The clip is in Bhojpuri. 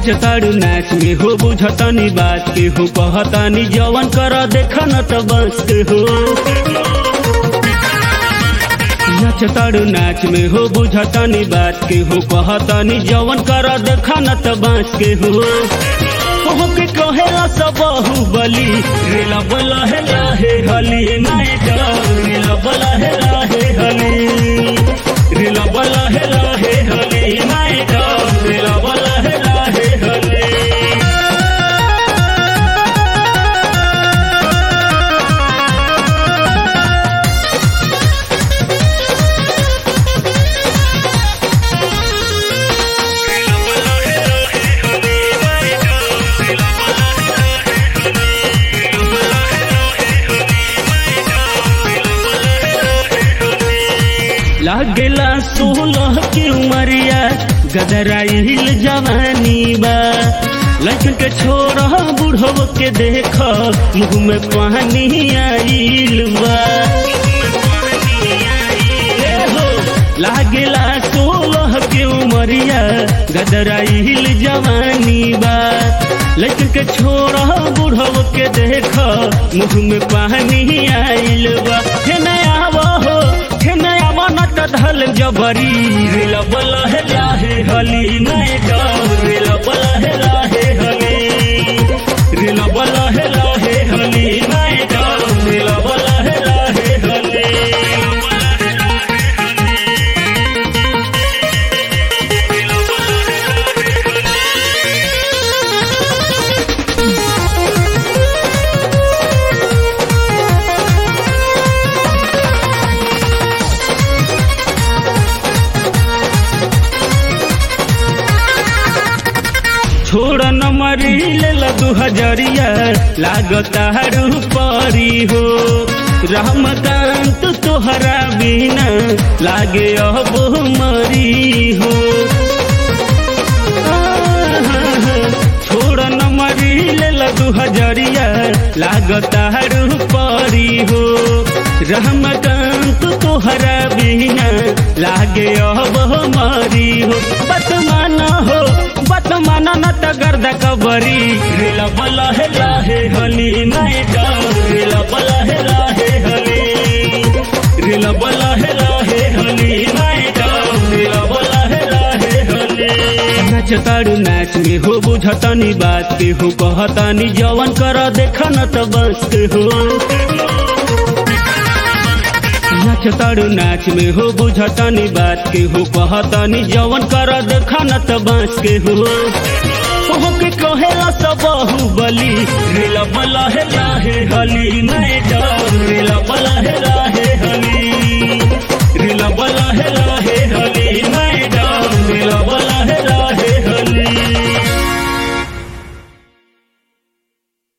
नाचताड़ू नाच में हो बुझतनी बात के हो कहतानी जवन कर देख न त बस के हो नाचताड़ू नाच में हो बुझतनी बात के हो कहतानी जवन कर देख न त बस के हो हो के कहेला सब बाहुबली रेला बला है लाहे हली नाय रेला बला है लाहे हली रेला बला है लाहे हली नाय रेला बला है लाहे हली लागेला सोलह की उमरिया गदराइल जवानी बा लड़कन के छोरा बुढ़व के देख मुँह में पानी आइल बा ए हो, लागेला सोलह के उमरिया गदराइल जवानी बा लड़कन के छोरा बुढ़व के देख मुँह में पानी आइल बा हे नया हो हे नया बनत धल जबरी रेला बला है लाहे हली नए रेला बला है लाहे हली रेला बला है लाहे हली नए रेला बला है लाहे हली छोड़ न मरी ले दू हजरिया लागता हरू परी हो रहमकांत तोहरा बिना लागे अब मरी हो छोड़ न मरी ले दू हजरिया लागता हरू परी हो रहमकांत तोहरा बिना लागे अब मरी हो बतमान हो बतमान न त गर्द कबरी रेला बला है लाहे हली नए रेला बला है लाहे हली रेला बला है लाहे हली नए रेला बला है लाहे हली नाचताड़ू नाच में हो बुझतनी बात के हो कहतानी जवन कर देख न त बस के हो नाचताड़ू नाच में हो बुझतनी बात के हो कहतानी जवन कर देख न त बांस के हो हो के कहेला सब बाहुबली रेला बला है लाहे हली नए रेला बला है लाहे